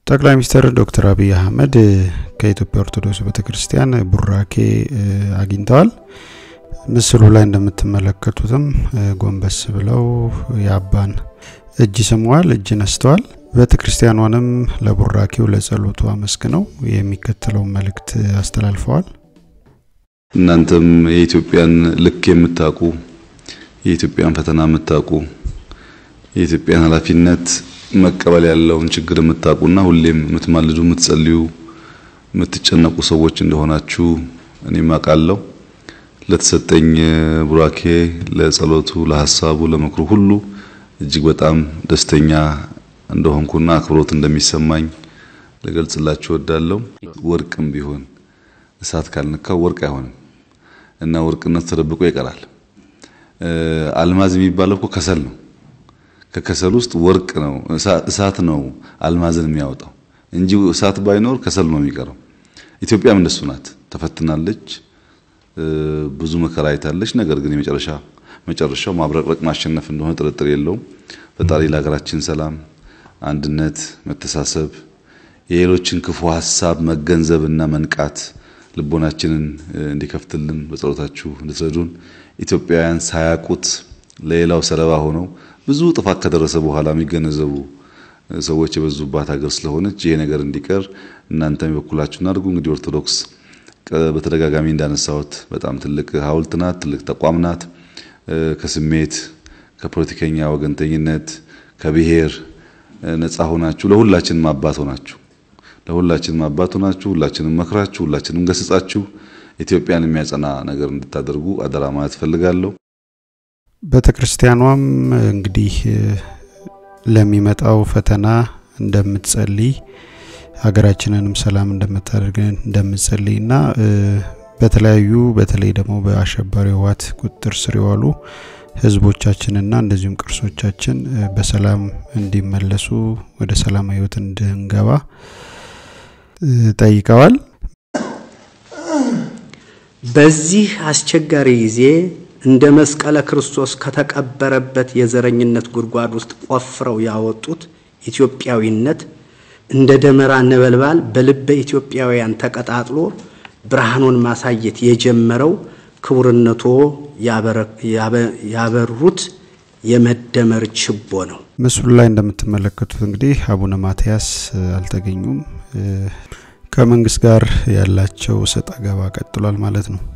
ጠቅላይ ሚኒስትር ዶክተር አብይ አህመድ ከኢትዮጵያ ኦርቶዶክስ ቤተክርስቲያን ቡራኬ አግኝተዋል። ምስሉ ላይ እንደምትመለከቱትም ጎንበስ ብለው የአባን እጅ ስመዋል፣ እጅ ነስተዋል። ቤተክርስቲያኗንም ለቡራኬው ለጸሎቱ አመስግነው የሚከተለውን መልእክት አስተላልፈዋል። እናንተም የኢትዮጵያን ልክ የምታውቁ የኢትዮጵያን ፈተና የምታውቁ የኢትዮጵያን ኃላፊነት መቀበል ያለውን ችግር የምታውቁና ሁሌም የምትማልዱ፣ የምትጸልዩ፣ የምትጨነቁ ሰዎች እንደሆናችሁ እኔም አውቃለሁ። ለተሰጠኝ ቡራኬ፣ ለጸሎቱ፣ ለሀሳቡ፣ ለምክሩ ሁሉ እጅግ በጣም ደስተኛ እንደሆንኩና አክብሮት እንደሚሰማኝ ልገልጽላችሁ እወዳለሁ። ወርቅም ቢሆን እሳት ካልነካው ወርቅ አይሆንም እና ወርቅነት ተደብቆ ይቀራል። አልማዝ የሚባለው እኮ ከሰል ነው። ከከሰል ውስጥ ወርቅ ነው እሳት ነው አልማዝን የሚያወጣው እንጂ እሳት ባይኖር ከሰል ነው የሚቀረው። ኢትዮጵያም እንደሱ ናት። ተፈትናለች፣ ብዙ መከራ አይታለች። ነገር ግን የመጨረሻ መጨረሻው ማብረቅረቅ ማሸነፍ እንደሆነ ጥርጥር የለውም። ፈጣሪ ለሀገራችን ሰላም፣ አንድነት፣ መተሳሰብ የሌሎችን ክፉ ሀሳብ መገንዘብና መንቃት ልቦናችንን እንዲከፍትልን በጸሎታችሁ እንድትረዱን ኢትዮጵያውያን ሳያውቁት ለሌላው ሰለባ ሆነው ብዙ ጥፋት ከደረሰ በኋላ የሚገነዘቡ ሰዎች የበዙባት ሀገር ስለሆነች ይሄ ነገር እንዲቀር እናንተም የበኩላችሁን አድርጉ። እንግዲህ ኦርቶዶክስ በተደጋጋሚ እንዳነሳሁት በጣም ትልቅ ሐውልት ናት፣ ትልቅ ተቋም ናት። ከስሜት ከፖለቲከኛ ወገንተኝነት ከብሔር ነፃ ሆናችሁ ለሁላችንም አባት ሆናችሁ ለሁላችንም አባት ሆናችሁ ሁላችንም መክራችሁ ሁላችንም ገስጻችሁ ኢትዮጵያን የሚያጸና ነገር እንድታደርጉ አደራ ማለት ፈልጋለሁ። ቤተ ክርስቲያኗም እንግዲህ ለሚመጣው ፈተና እንደምትጸልይ ሀገራችንንም ሰላም እንደምታደርግ እንደምትጸልይ እና በተለያዩ በተለይ ደግሞ በአሸባሪ ህወሓት ቁጥጥር ስር የዋሉ ህዝቦቻችንና እንደዚሁም ቅርሶቻችን በሰላም እንዲመለሱ ወደ ሰላም ህይወት እንድንገባ ጠይቀዋል። በዚህ አስቸጋሪ ጊዜ እንደ መስቀለ ክርስቶስ ከተቀበረበት የዘረኝነት ጉድጓድ ውስጥ ቆፍረው ያወጡት ኢትዮጵያዊነት እንደ ደመራ ነበልባል በልበ ኢትዮጵያውያን ተቀጣጥሎ ብርሃኑን ማሳየት የጀመረው ክቡርነቶ ያበሩት የመደመር ችቦ ነው። ምስሉ ላይ እንደምትመለከቱት እንግዲህ አቡነ ማትያስ አልተገኙም። ከመንግስት ጋር ያላቸው ሰጣ ገባ ቀጥሏል ማለት ነው።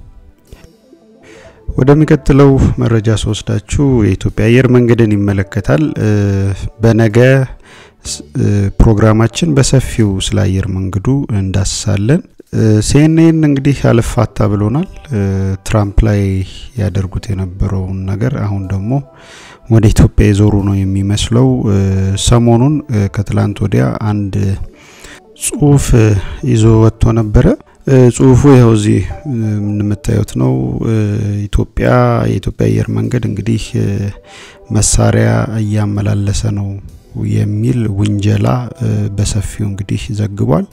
ወደሚቀጥለው መረጃ ስወስዳችሁ የኢትዮጵያ አየር መንገድን ይመለከታል። በነገ ፕሮግራማችን በሰፊው ስለ አየር መንገዱ እንዳስሳለን። ሲኤንኤን እንግዲህ አልፋታ ብሎናል። ትራምፕ ላይ ያደርጉት የነበረውን ነገር አሁን ደግሞ ወደ ኢትዮጵያ የዞሩ ነው የሚመስለው። ሰሞኑን ከትላንት ወዲያ አንድ ጽሁፍ ይዞ ወጥቶ ነበረ። ጽሁፉ ይኸው እዚህ የምታዩት ነው። ኢትዮጵያ የኢትዮጵያ አየር መንገድ እንግዲህ መሳሪያ እያመላለሰ ነው የሚል ውንጀላ በሰፊው እንግዲህ ዘግቧል።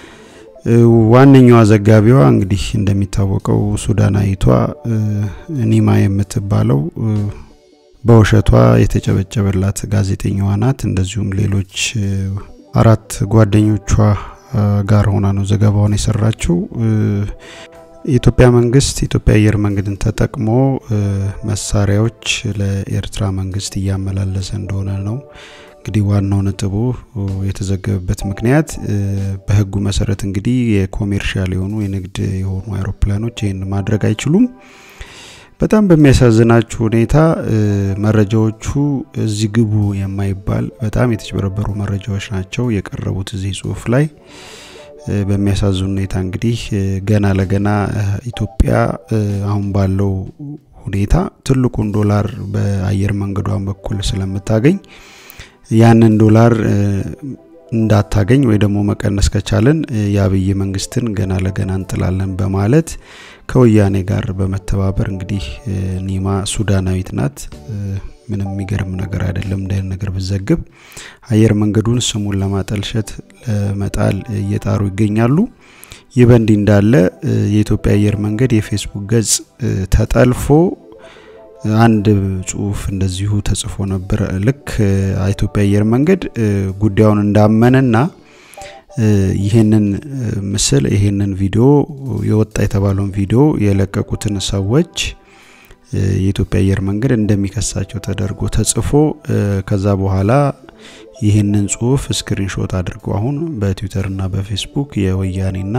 ዋነኛዋ ዘጋቢዋ እንግዲህ እንደሚታወቀው ሱዳናዊቷ ኒማ የምትባለው በውሸቷ የተጨበጨበላት ጋዜጠኛዋ ናት። እንደዚሁም ሌሎች አራት ጓደኞቿ ጋር ሆና ነው ዘገባውን የሰራችው። የኢትዮጵያ መንግስት የኢትዮጵያ አየር መንገድን ተጠቅሞ መሳሪያዎች ለኤርትራ መንግስት እያመላለሰ እንደሆነ ነው እንግዲህ ዋናው ነጥቡ የተዘገበበት ምክንያት በህጉ መሰረት እንግዲህ የኮሜርሻል የሆኑ የንግድ የሆኑ አይሮፕላኖች ይህን ማድረግ አይችሉም። በጣም በሚያሳዝናችሁ ሁኔታ መረጃዎቹ እዚህ ግቡ የማይባል በጣም የተጭበረበሩ መረጃዎች ናቸው የቀረቡት እዚህ ጽሁፍ ላይ። በሚያሳዝን ሁኔታ እንግዲህ ገና ለገና ኢትዮጵያ አሁን ባለው ሁኔታ ትልቁን ዶላር በአየር መንገዷን በኩል ስለምታገኝ ያንን ዶላር እንዳታገኝ ወይ ደግሞ መቀነስ ከቻለን የአብይ መንግስትን ገና ለገና እንጥላለን በማለት ከወያኔ ጋር በመተባበር እንግዲህ ኒማ ሱዳናዊት ናት። ምንም የሚገርም ነገር አይደለም። እንደ ነገር ብዘግብ አየር መንገዱን ስሙን ለማጠልሸት ለመጣል እየጣሩ ይገኛሉ። ይህ በእንዲህ እንዳለ የኢትዮጵያ አየር መንገድ የፌስቡክ ገጽ ተጠልፎ አንድ ጽሁፍ እንደዚሁ ተጽፎ ነበር። ልክ ኢትዮጵያ አየር መንገድ ጉዳዩን እንዳመነና ይህንን ምስል ይህንን ቪዲዮ የወጣ የተባለውን ቪዲዮ የለቀቁትን ሰዎች የኢትዮጵያ አየር መንገድ እንደሚከሳቸው ተደርጎ ተጽፎ ከዛ በኋላ ይህንን ጽሁፍ ስክሪንሾት አድርገው አሁን በትዊተርና በፌስቡክ የወያኔና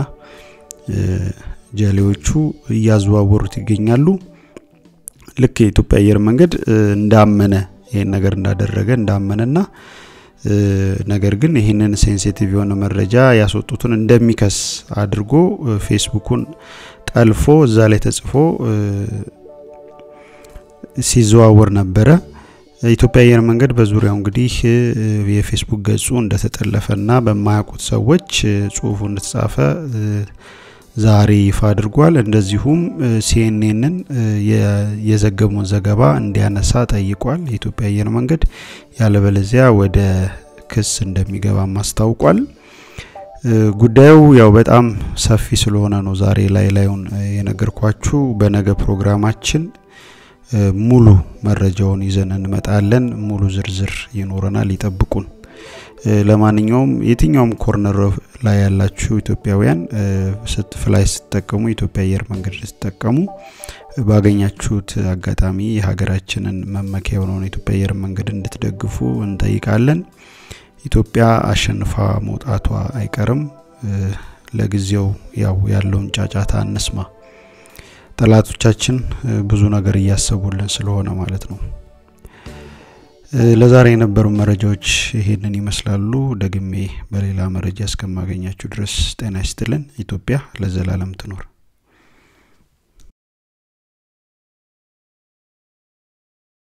ጀሌዎቹ እያዘዋወሩት ይገኛሉ። ልክ የኢትዮጵያ አየር መንገድ እንዳመነ ይህን ነገር እንዳደረገ እንዳመነና ነገር ግን ይህንን ሴንሲቲቭ የሆነ መረጃ ያስወጡትን እንደሚከስ አድርጎ ፌስቡኩን ጠልፎ እዛ ላይ ተጽፎ ሲዘዋወር ነበረ። ኢትዮጵያ አየር መንገድ በዙሪያው እንግዲህ የፌስቡክ ገጹ እንደተጠለፈና በማያውቁት ሰዎች ጽሁፉ እንደተጻፈ ዛሬ ይፋ አድርጓል። እንደዚሁም ሲኤንኤንን የዘገበውን ዘገባ እንዲያነሳ ጠይቋል። የኢትዮጵያ አየር መንገድ ያለበለዚያ ወደ ክስ እንደሚገባም አስታውቋል። ጉዳዩ ያው በጣም ሰፊ ስለሆነ ነው ዛሬ ላይ ላዩን የነገርኳችሁ። በነገ ፕሮግራማችን ሙሉ መረጃውን ይዘን እንመጣለን። ሙሉ ዝርዝር ይኖረናል፣ ይጠብቁን። ለማንኛውም የትኛውም ኮርነር ላይ ያላችሁ ኢትዮጵያውያን ፍላይ ስትጠቀሙ ኢትዮጵያ አየር መንገድ ስትጠቀሙ ባገኛችሁት አጋጣሚ የሀገራችንን መመኪያ የሆነውን ኢትዮጵያ አየር መንገድ እንድትደግፉ እንጠይቃለን። ኢትዮጵያ አሸንፋ መውጣቷ አይቀርም። ለጊዜው ያው ያለውን ጫጫታ እንስማ። ጠላቶቻችን ብዙ ነገር እያሰቡልን ስለሆነ ማለት ነው። ለዛሬ የነበሩ መረጃዎች ይሄንን ይመስላሉ። ደግሜ በሌላ መረጃ እስከማገኛችሁ ድረስ ጤና ይስጥልን። ኢትዮጵያ ለዘላለም ትኖር።